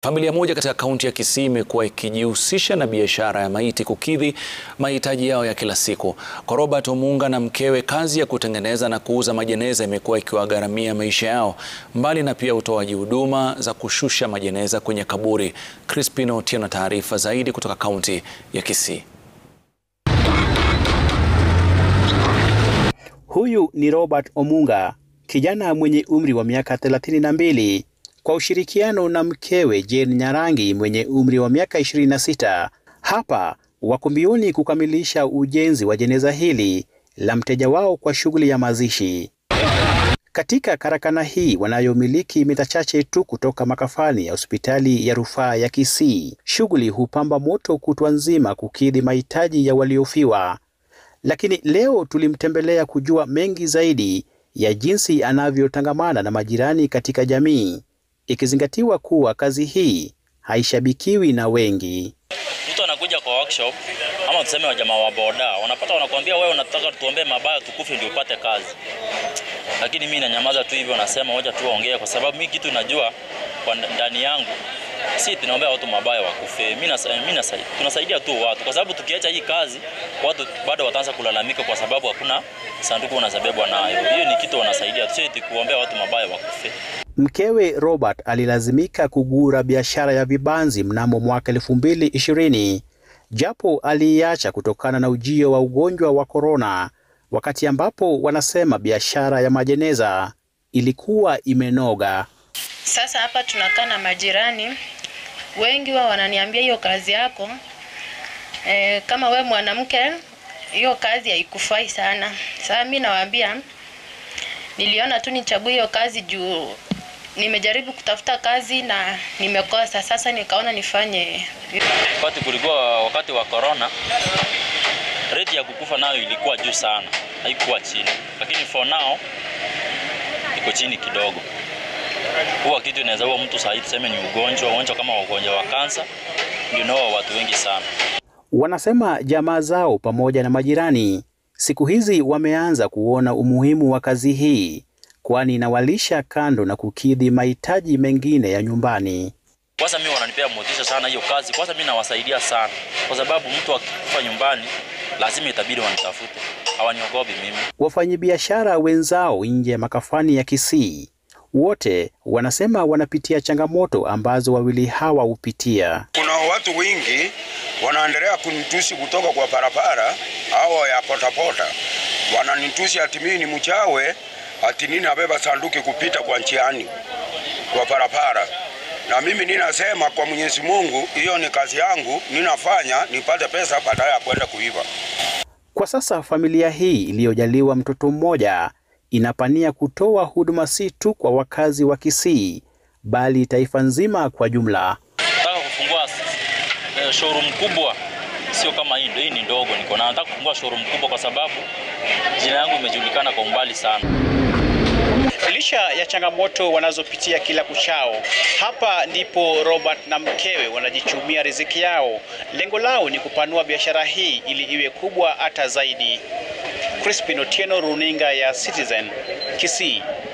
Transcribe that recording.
Familia moja katika kaunti ya Kisii imekuwa ikijihusisha na biashara ya maiti kukidhi mahitaji yao ya kila siku. Kwa Robert Omunga na mkewe, kazi ya kutengeneza na kuuza majeneza imekuwa ikiwagharamia maisha yao, mbali na pia utoaji huduma za kushusha majeneza kwenye kaburi. Crispin Otieno na taarifa zaidi kutoka kaunti ya Kisii. Huyu ni Robert Omunga, kijana mwenye umri wa miaka thelathini na mbili kwa ushirikiano na mkewe Jane Nyarangi mwenye umri wa miaka 26. Hapa wako mbioni kukamilisha ujenzi wa jeneza hili la mteja wao kwa shughuli ya mazishi. Katika karakana hii wanayomiliki mita chache tu kutoka makafani ya hospitali ya rufaa ya Kisii, shughuli hupamba moto kutwa nzima kukidhi mahitaji ya waliofiwa. Lakini leo tulimtembelea kujua mengi zaidi ya jinsi anavyotangamana na majirani katika jamii ikizingatiwa kuwa kazi hii haishabikiwi na wengi. Mtu anakuja kwa workshop ama tuseme wajamaa wa boda wanapata, wanakuambia wewe unataka tuombee mabaya tukufe ndio upate kazi, lakini mimi nanyamaza tu hivyo, nasema wacha tu waongee, kwa sababu mimi kitu najua kwa ndani yangu si tunaombea watu mabaya wakufe. Mimi mimi tunasaidia tu watu, kwa sababu tukiacha hii kazi watu bado wataanza kulalamika, kwa sababu hakuna sanduku wanazabebwa nayo. Hiyo ni kitu wanasaidia tu, si kuombea watu mabaya wakufe. Mkewe Robert alilazimika kugura biashara ya vibanzi mnamo mwaka elfu mbili ishirini japo aliiacha kutokana na ujio wa ugonjwa wa korona, wakati ambapo wanasema biashara ya majeneza ilikuwa imenoga. Sasa hapa tunakaa na majirani wengi, wao wananiambia hiyo kazi yako e, kama we mwanamke, hiyo kazi haikufai sana. Sasa mimi nawaambia niliona tu nichague hiyo kazi juu nimejaribu kutafuta kazi na nimekosa. Sasa nikaona nifanye. Wakati kulikuwa wakati wa corona, rate ya kukufa nayo ilikuwa juu sana, haikuwa chini, lakini for now iko chini kidogo. Huwa kitu inaweza huwa mtu sahihi, tuseme ni ugonjwa, ugonjwa kama ugonjwa wa kansa ndio nao watu wengi sana. Wanasema jamaa zao pamoja na majirani siku hizi wameanza kuona umuhimu wa kazi hii kwani inawalisha kando na kukidhi mahitaji mengine ya nyumbani. Kwanza mimi wananipea motisha sana hiyo kazi. Kwanza mimi nawasaidia sana, kwa sababu mtu akikufa nyumbani lazima itabidi wanitafute, hawaniogopi mimi. Wafanyabiashara wenzao nje ya makafani ya Kisii wote wanasema wanapitia changamoto ambazo wawili hawa hupitia. Kuna watu wengi wanaendelea kunitusi kutoka kwa barabara au ya potapota, wananitusi ati mimi ni mchawe ati nini nabeba sanduki kupita kwa njiani kwa barabara, na mimi ninasema kwa Mwenyezi Mungu, hiyo ni kazi yangu, ninafanya nipate pesa badala ya kwenda kuiba. Kwa sasa familia hii iliyojaliwa mtoto mmoja inapania kutoa huduma si tu kwa wakazi wa Kisii bali taifa nzima kwa jumla. Nataka kufungua eh, showroom kubwa, sio kama hii, hii ni ndogo niko na nataka kufungua showroom kubwa kwa sababu jina yangu imejulikana kwa umbali sana. Licha ya changamoto wanazopitia kila kuchao, hapa ndipo Robert na mkewe wanajichumia riziki yao. Lengo lao ni kupanua biashara hii ili iwe kubwa hata zaidi. Crispin Otieno, runinga ya Citizen, Kisii.